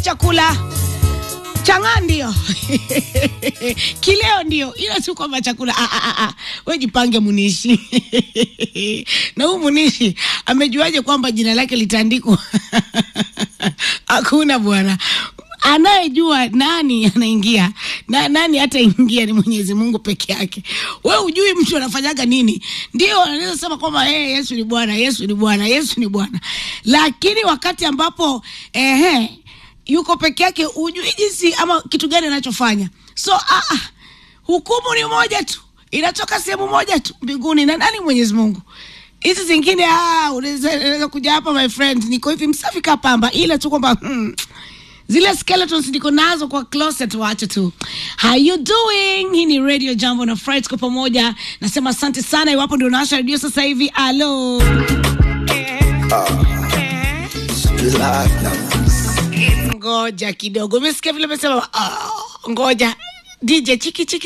chakula chang'aa ndio kileo ndio, ila si kwamba chakula. Ah, ah, ah, ah. We jipange Munishi na huu Munishi amejuaje kwamba jina lake litaandikwa? Hakuna bwana anayejua nani anaingia na nani hataingia ni Mwenyezi Mungu peke yake. We hujui mtu anafanyaga nini. Ndio anaweza sema kwamba hey, Yesu ni Bwana, Yesu ni Bwana, Yesu ni Bwana, lakini wakati ambapo ehe, yuko peke yake, hujui jinsi ama kitu gani anachofanya. So ah, ah, hukumu ni moja tu, inatoka sehemu moja tu mbinguni, na nani? Mwenyezi Mungu. Hizi zingine ah, unaweza unaweza kuja hapa my friend, niko hivi msafi kapamba, ile tu kwamba hmm, zile skeletons niko nazo kwa closet, wacha tu. How you doing? Hii ni Radio Jambo na Friday kwa pamoja. Nasema asante sana iwapo ndio unawasha redio sasa hivi. Alo. Ngoja kidogo. Umesikia vile umesema? Ah, ngoja. DJ chiki chiki